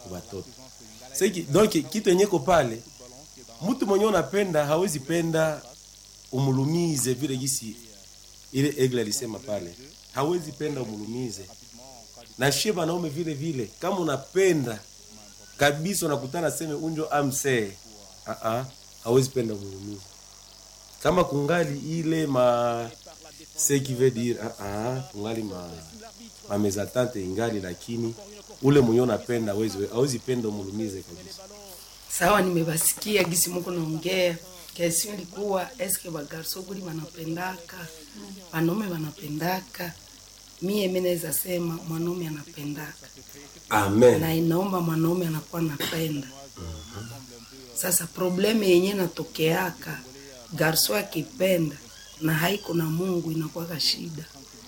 watoto Seki, donc kitu yenye ko pale mtu mwenye unapenda hawezi penda umulumize vile gisi ile egle alisema pale hawezi penda umulumize na shie wanaume vile vile kama unapenda kabisa unakutana seme unjo amsee uh -uh, hawezi penda umulumize kama kungali ile ma ce qui veut dire uh -uh, kungali ma ma mezatante ingali lakini ule mwenye unapenda hawezi hawezi penda umulumize kabisa sawa nimebasikia gisi muko naongea kesio ilikuwa eske bagarso kuli wanapendaka wanaume wanapendaka mie mi naweza sema mwanaume anapendaka amen na inaomba mwanaume anakuwa napenda sasa problemu yenye natokeaka garso akipenda na haiko na mungu inakuwaka shida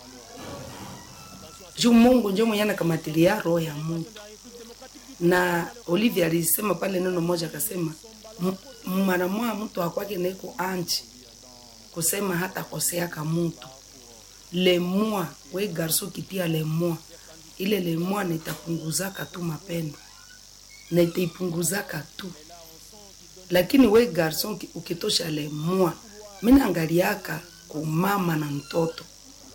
juu mungu njo mwenye anakamatilia roho ya mutu na olivia alisema pale neno moja akasema "M- mara moya mtu akwake naiko anchi kusema hata koseaka mutu lemua we garso kitia lemua ile lemua nitapunguzaka tu mapendo na itaipunguzaka tu lakini we garson ki- ukitosha lemua minaangaliaka kumama na mtoto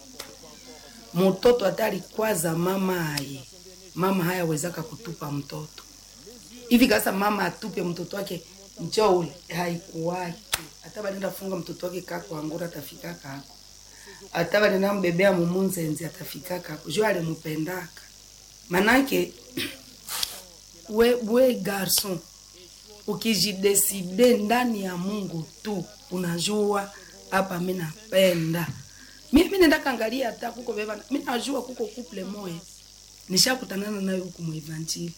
mtoto atari kwaza mama aye mama hayawezaka kutupa mtoto hivi kasa mama atupe mtoto wake njoo ule haikuwaki hata banenda funga mtoto wake kako angura atafika kako hata banenda mbebea mumunzenzi atafika kako jo alimupendaka manake we, we garson ukijideside ndani ya mungu tu unajua hapa mi napenda mi mi nenda kangalia hata kuko beba mi najua kuko couple moya nishakutanana nayo huku muevanjili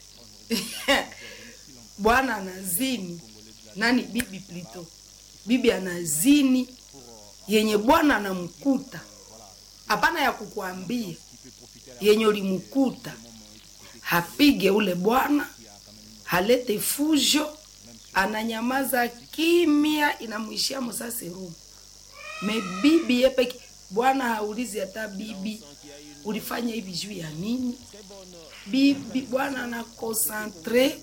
bwana anazini nani bibi plito bibi anazini yenye bwana anamkuta hapana ya kukuambia yenye ulimkuta hapige ule bwana halete fujo ananyamaza kimya inamwishia musaserumu me bibi yepeke bwana haulizi hata bibi ulifanya hivi juu ya nini bibi bwana anakonsantre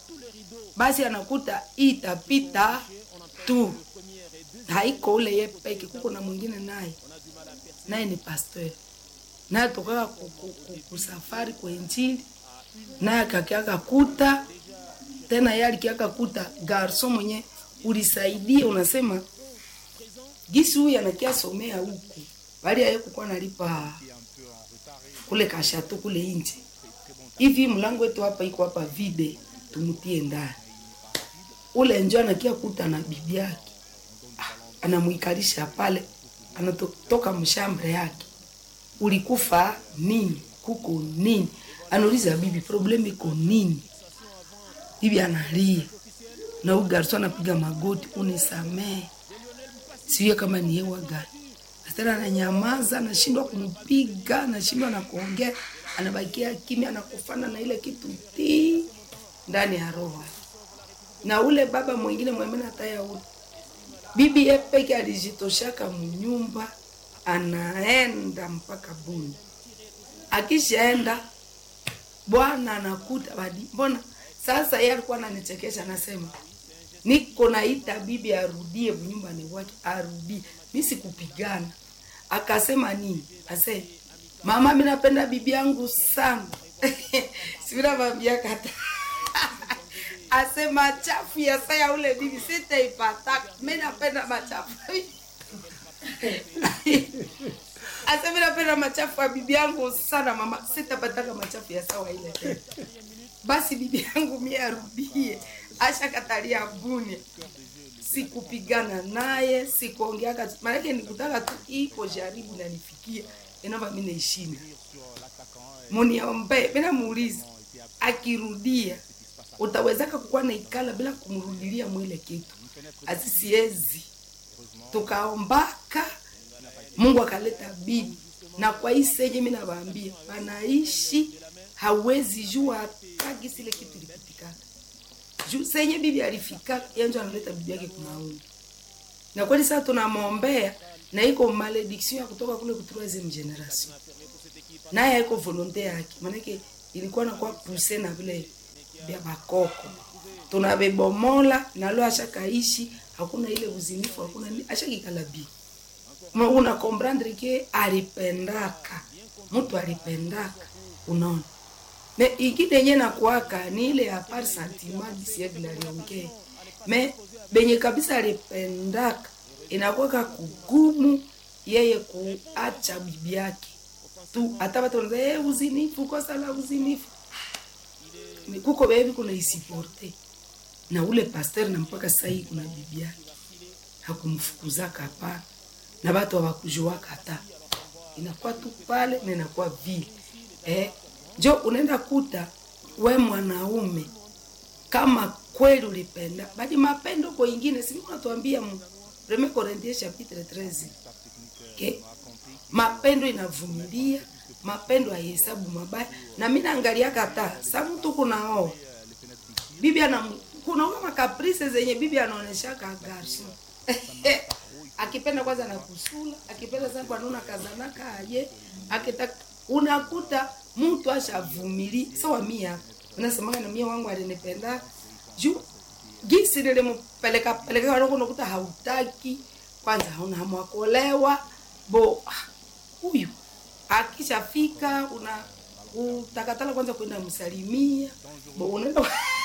basi anakuta itapita tu haiko ule ye peke kuko na mwingine naye naye ni pasteur naye tokaka ku- ku- ku- kusafari kwa injili naye akakiaka kuta tena ye alikiaka kuta garso mwenye ulisaidia unasema gisi huyu anakia somea huku bali aye kukuwa nalipa kule kashato kule nje hivi mlango wetu hapa iko hapa vide tumutie ndani ule njo anakia kuta na bibi yake Ah, anamwikalisha pale anatoka mshambre yake ulikufa nini kuko nini anauliza bibi problem iko nini bibi analia na huyu garso anapiga magoti unisamee siwe kama ni hewa gani tena ananyamaza anashindwa kumpiga anashindwa na kuongea anabakia kimya anakufana na ile kitu ti ndani ya roho na ule baba mwingine mwemene hataya ule bibi ye peke alijitoshaka mnyumba anaenda mpaka buni akishaenda bwana anakuta badi mbona sasa yeye alikuwa ananichekesha anasema niko naita bibi arudie nyumbani wake arudie mi sikupigana akasema nini ase mama mi napenda bibi yangu sana sivinavambia kata ase machafu ya saa ya ule bibi sitaipataka mi napenda machafu ase mi napenda machafu ya bibi yangu sana mama sitapataka machafu ya sawa ile tena basi bibi yangu mie arudie ashakatalia buni sikupigana naye sikuongeaka maanake nikutaka tu ipo jaribu nanifikia inova mi naishinda muniombe mina muuliza akirudia utawezaka kukuwa naikala bila kumrudilia mwile kitu asisiezi tukaombaka mungu akaleta bibi na kwa hii senye mi nawaambia wanaishi hawezi jua hata gisi ile kitu ilipitikana juu senye bibi alifika yenjo analeta bibi yake kumauni na kweli sasa tunamwombea na iko malediction ya kutoka kule ku troisieme generation naye haiko volonte yake maanake ilikuwa nakuwa puse na vile vya bakoko tunavibomola nalo ashakaishi hakuna ile uzinifu hakuna nini, ashakikala bi Ma- una comprendre ke alipendaka mtu alipendaka unaona me ingine yenye nakuaka ni ile ya par sentiment disiegla aliongea me benye kabisa alipendaka inakuwaka kugumu yeye kuacha bibi yake tu hata watu wanaza hey, uzinifu kosa la uzinifu Ni kuko bebi kuna isiporte na ule pasteur na mpaka sasa hii kuna bibi yake hakumfukuzaka hapana na watu hawakujuaka hata inakuwa tu pale na inakuwa vile eh, njo unaenda kuta we mwanaume kama kweli ulipenda bali mapendo kwa ingine si unatuambia mu Premier Corinthiens chapitre 13 okay? mapendo inavumilia mapendo haihesabu mabaya na mi naangalia kata sa mtu kunaoa bibi ana kunaoa makaprice zenye bibi anaoneshaka garson akipenda kwanza na kusula akipenda sana kwa nuna kazanaka aje akitaka unakuta mtu ashavumili sawa mia unasemanga na mia wangu alinipenda juu gisi nilimpeleka peleka wangu unakuta hautaki kwanza hauna hamu ya kuolewa bo ah, huyu akishafika una utakatala kwanza kwenda msalimia bo unaenda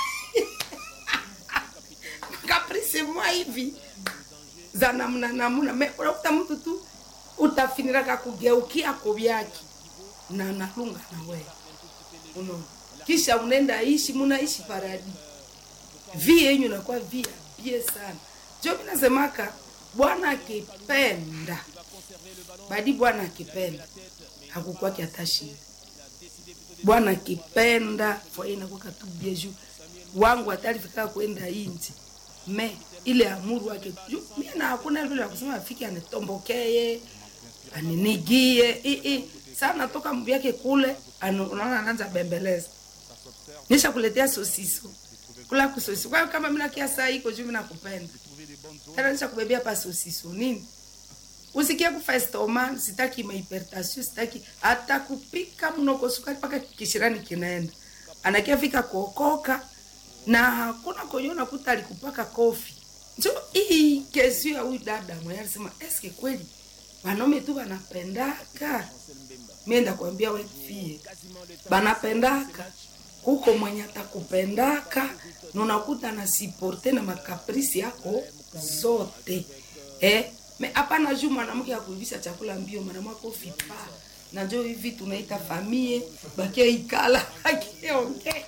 kaprisi mwa hivi za namna namna Me- unakuta mtu tu utafiniraka kugeukia kuvyake na nalunga na wewe unaona kisha unaenda ishi munaishi paradi vi yenyu nakuwa via bie sana jo minasemaka bwana akipenda badi bwana akipenda hakukwaki hata shida bwana akipenda fwaye inakuwaka tu bie juu wangu atalifika kwenda inji me ile amuru wake juu mie na hakuna vile ya kusema afike anitombokee aninigie i i saa natoka mvu yake kule anu- unaona anaanza bembeleza nisha kuletea sosiso kula kusosiso kwa hiyo kama mina kia saa iko juu mina kupenda tena nisha kubebea pa sosiso nini usikie kufa estoma sitaki mahipertasio sitaki hata kupika mnoko sukari mpaka kishirani kinaenda anakia fika kuokoka na hakuna kwenye unakuta alikupaka kofi njo hii kesi ya huyu dada mwenye alisema eske kweli wanaume tu wanapendaka mienda kuambia wefie banapendaka kuko mwenye atakupendaka na unakuta na siporte na makaprisi yako zote eh? me hapana juu mwanamke akuivisha chakula mbio mwanamke ufipa na njo hivi tunaita famie bakia ikala bakiongea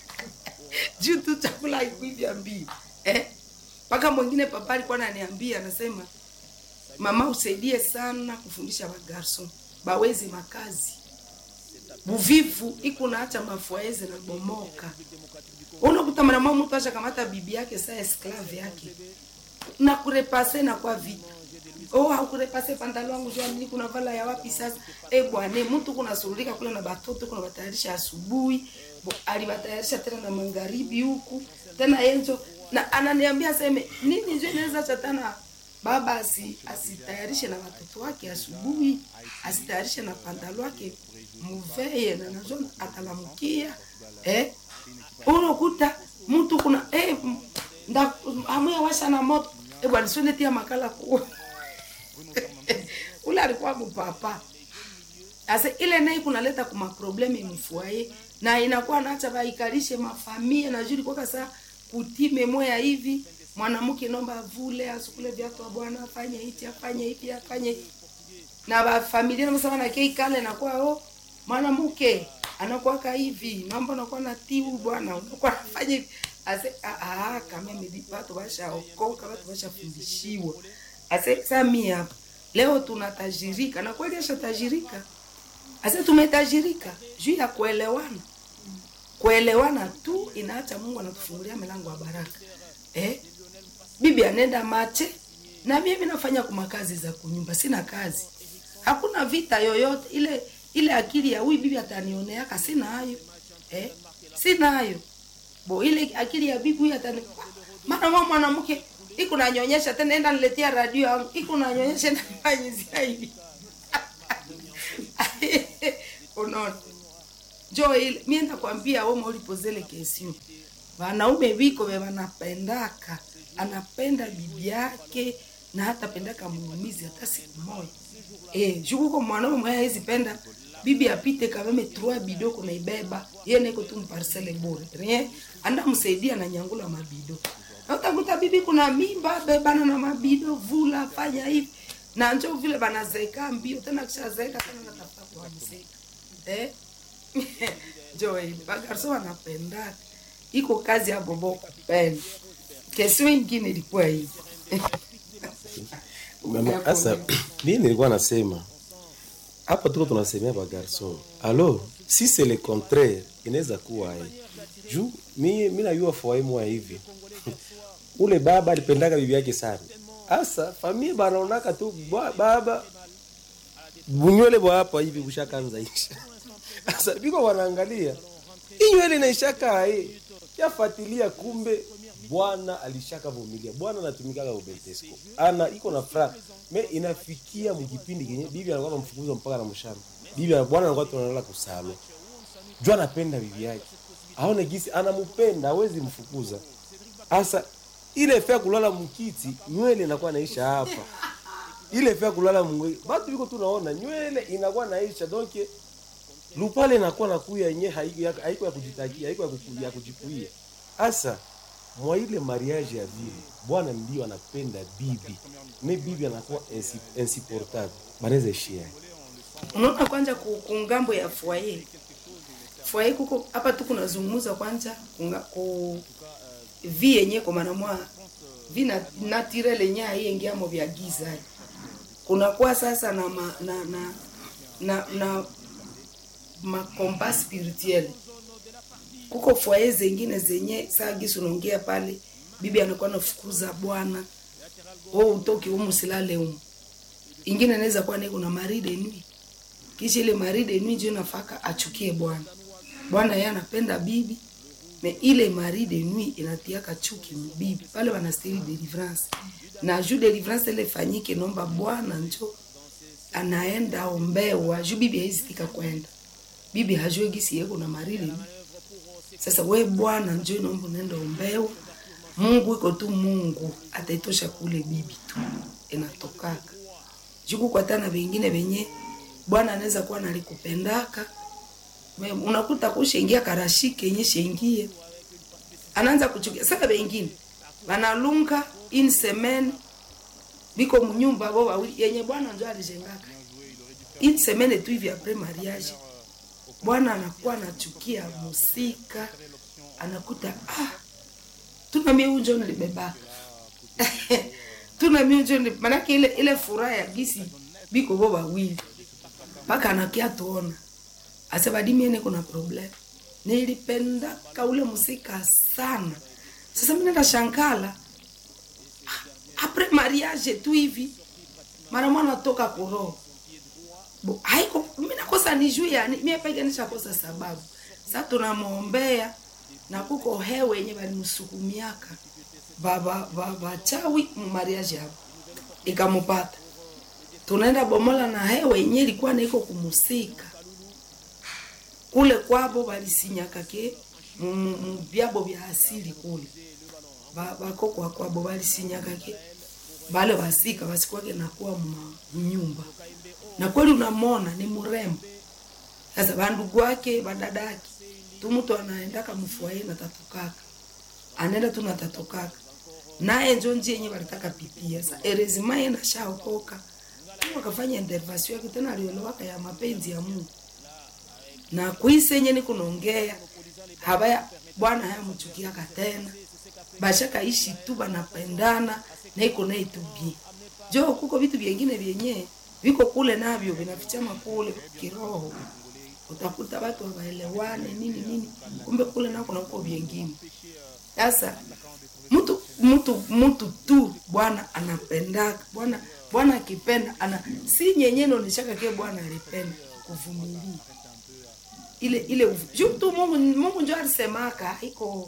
juu tu chakula haikuivya mbio eh? mpaka mwingine papa alikuwa ananiambia anasema mama usaidie sana kufundisha wagarson bawezi makazi buvivu iko naacha mafuaeze na bomoka unakuta mwanamama mtu asha kamata bibi yake saa esklave yake na kurepase na kwa vita oh hakurepase pandalo wangu jua nini kuna vala ya wapi sasa eh bwana mtu kuna surulika kule na batoto kuna batayarisha asubuhi Bo- alibatayarisha tena na magharibi huku tena yenzo na ananiambia aseme nini njo inaweza chatana baba asi, asitayarishe na watoto wake asubuhi asitayarishe na pandalo wake muveye na nazo atalamukia eh unakuta mtu kuna eh, m- nda amuya washa na moto eh bwana siende tia makala ku ule alikuwa kupapa asa ile naye kunaleta kuma probleme mfuaye na inakuwa naacha baikalishe mafamia na juri kwa saa kutime moya hivi mwanamke nomba avule asukule viatu wa bwana afanye hichi afanye hivi afanye hivi na bafamilia namsema na kei kale nakuwa oh mwanamke anakuwaka hivi mambo anakuwa na tiu bwana unakuwa nafanya hivi ase ah, ah, kama mimi watu washaokoka watu washafundishiwa ase sami hapa leo tunatajirika na kweli ashatajirika ase tumetajirika juu ya kuelewana kuelewana tu inaacha mungu anatufungulia milango ya baraka eh? bibi anaenda mache na mimi nafanya kuma kazi za kunyumba sina kazi hakuna vita yoyote ile ile akili ya huyu bibi atanioneaka sina hayo eh? sina hayo bo ile akili ya bibi huyu atani maana mama mwanamke iko nanyonyesha tena enda niletea radio yangu iko nanyonyesha na fanyizia hivi unaona njo ile mie nakwambia woma ulipozele kesio wanaume viko ve wanapendaka anapenda bibi yake na hata pendaka mulumizi hata siku moja e, jukuko mwanaume mwenye hawezi penda bibi apite kameme trois bido kunaibeba ye neko tu mparcele bure rien anda msaidia na nyangula mabido na utakuta bibi kuna mimba bebana na mabido vula fanya hivi na njo vile banazeka mbio tena kishazeeka tena natafuta kuwamseka eh? njo ile bagarso wanapendaka iko kazi ya bobo kupenda kesio ingine ilikuwa hivi Mama, Asa, mimi nilikuwa nasema hapa tuko tunasemea ba garçon. Alors, si c'est le contraire, inaweza kuwa eh. Juu mimi mimi najua foyer moja hivi. Ule baba alipendaga bibi yake sana. Asa familia banaonaka tu ba- baba bunywele bwa hapa hivi bushakanza isha. Asa biko wanaangalia. Hii nywele inaishaka eh. Yafuatilia kumbe bwana alishaka vumilia. Bwana anatumikaga ubeltesco. Ana iko na furaha. Me inafikia mkipindi kenye bibi anakuwa anamfukuza mpaka na mshamba. Bibi ana- bwana anakuwa tunalala kusalo. Jua anapenda bibi yake. Aone gisi anampenda, hawezi mfukuza. Asa ile fea kulala mkiti, nywele inakuwa naisha hapa. Ile fea kulala mwe. Batu biko tunaona nywele inakuwa naisha donc lupale inakuwa nakuya yenye haiko ya, haiko ya kujitakia, haiko ya, kuku, ya kujikuia. Asa mwa ile mariage ya vile bwana ndio anapenda bibi, me bibi anakuwa insi- insupportable, banaweza shia unaona kwanja ku, ku ngambo ya foyer foyer kuko hapa tu kunazungumza kwanja kunga, ku vi yenye kwa maana mwa vi na naturel yenye haiingiamo vya giza kunakuwa sasa na ma, na na na, na makomba spirituel kuko foyer zengine zenye saa gisi unaongea pale bibi anakuwa nafukuza bwana wewe utoki humu silale humu ingine inaweza kuwa niko na maride nui kisha ile maride nui ndio nafaka achukie bwana bwana yeye anapenda bibi me ile maride nui inatiaka chuki bibi pale wanastiri deliverance na juu deliverance ile fanyike nomba bwana njo anaenda ombewa juu bibi haizitika kwenda bibi hajue gisi yeko na maride nui sasa we bwana njo naomba unaenda ombewa mungu iko tu mungu ataitosha kule bibi tu inatokaka juku kwa tana vengine venye bwana anaweza kuwa nalikupendaka Me- unakuta kushengia karashike yenye shengie anaanza kuchukia sasa vengine banalunga in semaine biko munyumba bo wawili yenye bwana njo alijengaka in semaine tu hivi apres mariage bwana anakuwa anachukia musika anakuta ah tuna mie unjo nilibebaka tuna mie unjo nili- manake ile ile furaha ya gisi biko bo wawili mpaka anakia tuona asebadimiene kuna problem nilipendaka ule musika sana sasa mi nenda shankala Ah, apres mariage tu hivi mara mwana toka kuroho Bo, haiko mi nakosa nijue yani mie peke nishakosa sababu sa tunamwombea na kuko hewe yenye balimsukumiaka baba bachawi mariage yabo ikamupata tunaenda bomola na hewe yenye ilikuwa naiko kumusika kule kwabo balisinyaka ke mu- mu- mu byabo bya asili kule Ba- bakokwa kwabo balisinyaka ke bale basika basikwake nakuwa mnyumba na kweli unamona ni mrembo sasa bandugu wake badadaki tu mtu anaendaka mfuaye na tatokaka anaenda tu na tatokaka naye njo njia yenye balitaka pitia sa erezima ye nashaokoka tu akafanya intervention yake tena aliolewaka ya mapenzi ya Mungu na kwise yenye ni kunaongea habaya bwana hayamchukiaka tena bashaka ishi tu banapendana na iko na itubie jo kuko vitu vyengine vyenye viko kule navyo vinafichama kule kiroho utakuta watu hawaelewane nini nini kumbe kule nako nakuko vyengine sasa mtu mtu mtu tu bwana anapendaka bwana bwana akipenda ana si nyenye naoneshaka ke bwana alipenda kuvumilia ile ile uvu- juu tu Mungu Mungu njo alisemaka haiko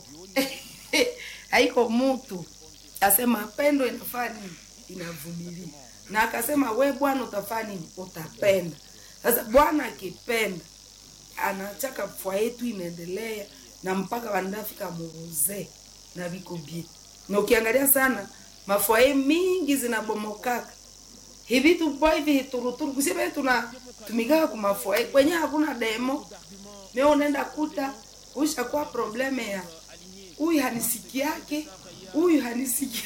haiko mtu asema pendo inafaa nini inavumilia na akasema we bwana utafaa nini utapenda sasa bwana akipenda anachaka fwa yetu inaendelea na mpaka wanafika muuzee na viko bie na ukiangalia sana mafwaye mingi zinabomokaka hivi tupo hivi hituruturu kusema tuna tumikaka kumafwaye kwenye hakuna demo mimi unaenda kuta ushakuwa probleme ya huyu hanisiki yake huyu hanisiki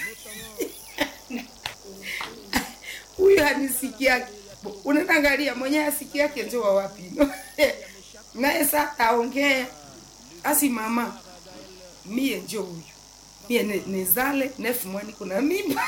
huyu hanisiki yake unaenda angalia mwenye asiki yake njo wa wapi naye sa aongea asi mama mie njo huyu mie ne- nezale nefu mwani kuna mimba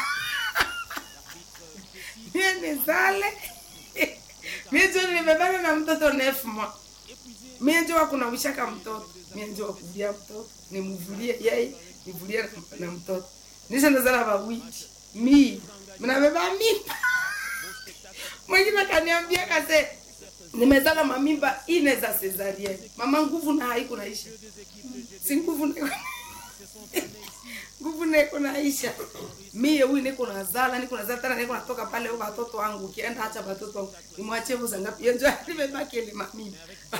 mie nezale mie njo nimebana na mtoto nefu mwa mie njo wakuna ushaka mtoto mie njo wakuvulia mtoto nimuvulie yeye nivulie na, na mtoto nisha nazala wawiti mie mnabeba mimba mwingine kaniambia kase nimezala mamimba ine za cesarienne mama nguvu na haiku naisha si nguvu niko nguvu niko naisha mie huyu niko nazala niko nazala tena niko natoka pale huko watoto wangu ukienda acha watoto wangu nimwachie vuza ngapi yenjo nimebaki ile mamimba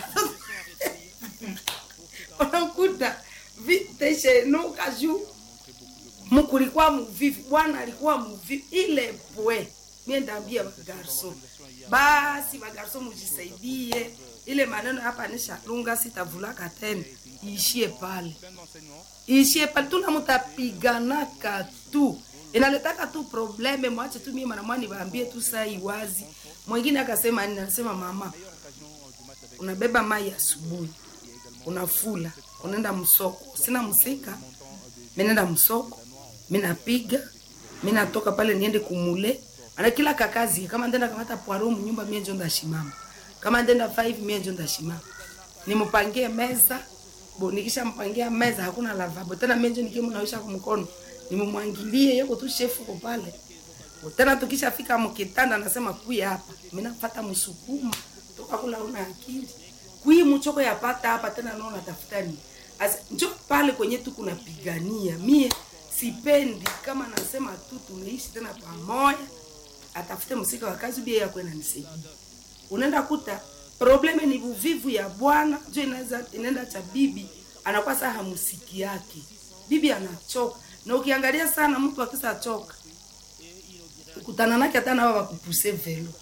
unakuta viteshenuka juu mkulikuwa muvivu bwana alikuwa muvivu ile pwe mie ndaambia bagarso basi bagarso mujisaidie ile maneno hapa nishalunga sitavulaka tena iishie pale iishie pale tuna mutapiganaka tu inaletaka tu probleme mwache tu mie manamwani waambie tu saa iwazi mwingine akasema nini anasema mama unabeba mai asubuhi unafula unaenda msoko sina msika minaenda msoko minapiga minatoka pale niende kumule ana kila kakazi kama ndenda kamata poaro mnyumba mie njo ndashimama kama ndenda 5 mie njo ndashimama nimupangie meza bo nikisha mpangia meza hakuna lavabo tena mie njo nikimunawisha kwa mkono nimumwangilie yoko tu shefu ko pale Bo tena tukishafika mkitanda nasema kuya hapa mimi nafuata msukuma toka kula una akili kui mchoko yapata hapa tena naona tafuta nini Asa, njo pale kwenye tu kunapigania mie sipendi kama nasema tu tumeishi tena pamoja atafute msika wa kazi bia yako inanisaidia unaenda kuta probleme ni uvivu ya bwana njo inaweza inaenda cha bibi anakuwa saa hamusiki yake bibi anachoka na ukiangalia sana mtu akisa choka ukutana nake hata nawa wakupuse velo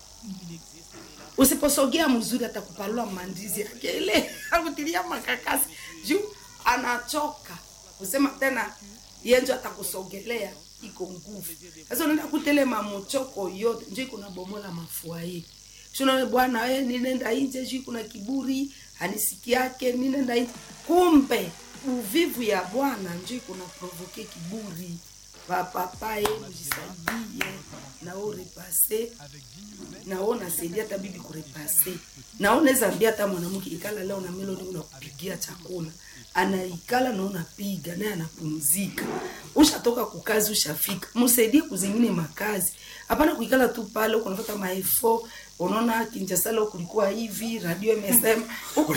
usiposogea mzuri atakupalua mandizi yake ile akutilia makakasi juu anachoka usema tena yenjo atakusogelea iko nguvu sasa unaenda kutele mamochoko yote njo iko na bomola mafua hii shuna bwana we ninenda inje juu kuna kiburi hanisiki yake ninenda inje kumbe uvivu ya bwana njo iko na provoke kiburi vapapaye mjisaidie nao repase nao nasaidia hata bibi kurepase nao naweza ambia hata mwanamke ikala leo na melodi unakupigia chakula anaikala na unapiga naye anapumzika ushatoka kukazi ushafika msaidie kuzingine makazi hapana kuikala tu pale huko unapata maefo unaona kinjasala kulikuwa hivi radio imesema huko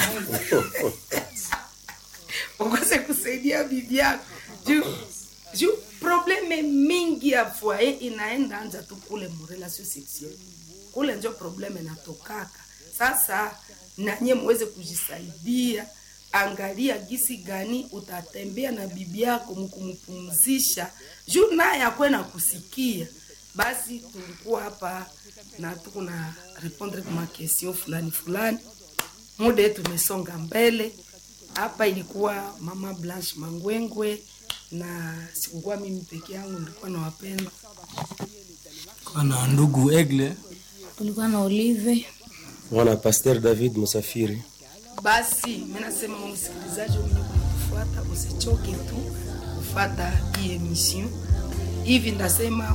ukose kusaidia bibi yako juu juu probleme mingi ya foyer inaenda anja tu kule mu relation sexuelle kule njo probleme natokaka sasa nanye muweze kujisaidia angalia gisi gani utatembea na bibi yako mkumpumzisha juu naye akwe na kusikia basi tulikuwa hapa na tuko na répondre kwa makestion fulani fulani muda yetu umesonga mbele hapa ilikuwa mama blanche mangwengwe na sikukuwa mimi peke yangu nilikuwa na wapendwa Kwa na ndugu Egle kulikuwa na Olive mwana Pasteur David Musafiri. basi mi nasema wewe msikilizaji mwenye kunatufuata usichoke tu kufata hii emission hivi ndasema